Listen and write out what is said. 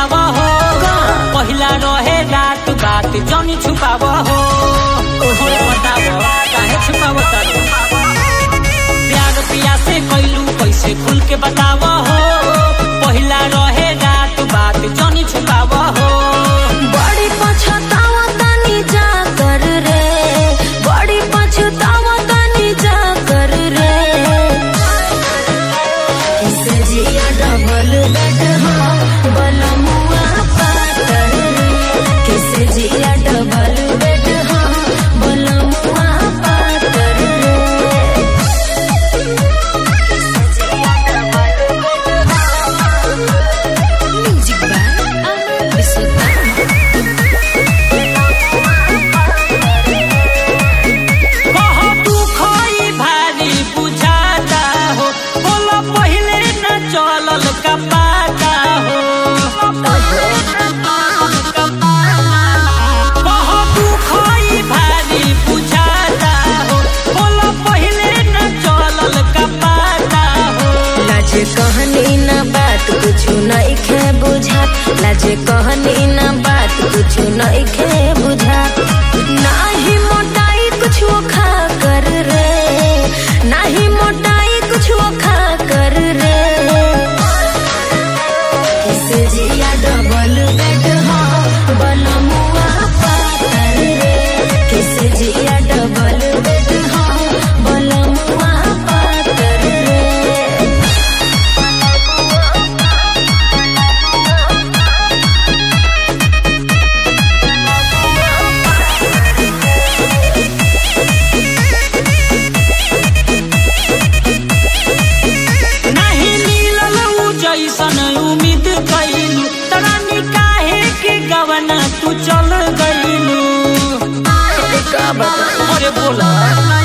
बतावा हो पहिला रहे रात बात जनी छुपावा हो ओहे बतावा काहे छुपावा तारू प्यार पिया से कैलू कैसे खुल के बतावा हो पहिला रहे रात बात जनी छुपावा हो बड़ी पछतावा तनी जा कर रे बड़ी पछतावा तनी जा कर रे कैसे जिया डबल बेड हो बलमुआ पातर रे कैसे जिया डबल बेड हो बलमुआ पातर रे म्यूजिक बाय अमर विश्वकर्मा बहुत दुखई भारी बुझाता हो बोलो पहिले न चलल का पाता हो बहुत दुखई भारी बुझाता हो बोलो पहिले न चलल का पाता हो लाज कहनी ना बात कुछ नहीं खे बुझा लाज कहनी ना बात कुछ नहीं खे बुझा नाही मोटाई कुछ वो खा कर रे नाही मोटाई कुछ वो खा कर रे किस जिया डबल बेड हो बलमुआ पातर रे किस जिया डबल बेड हो बलमुआ पातर रे नहीं मिलल उ जैसन उम्मीद कैलू तरानी काहे के गवना तू चल गईलू का बता अरे बोला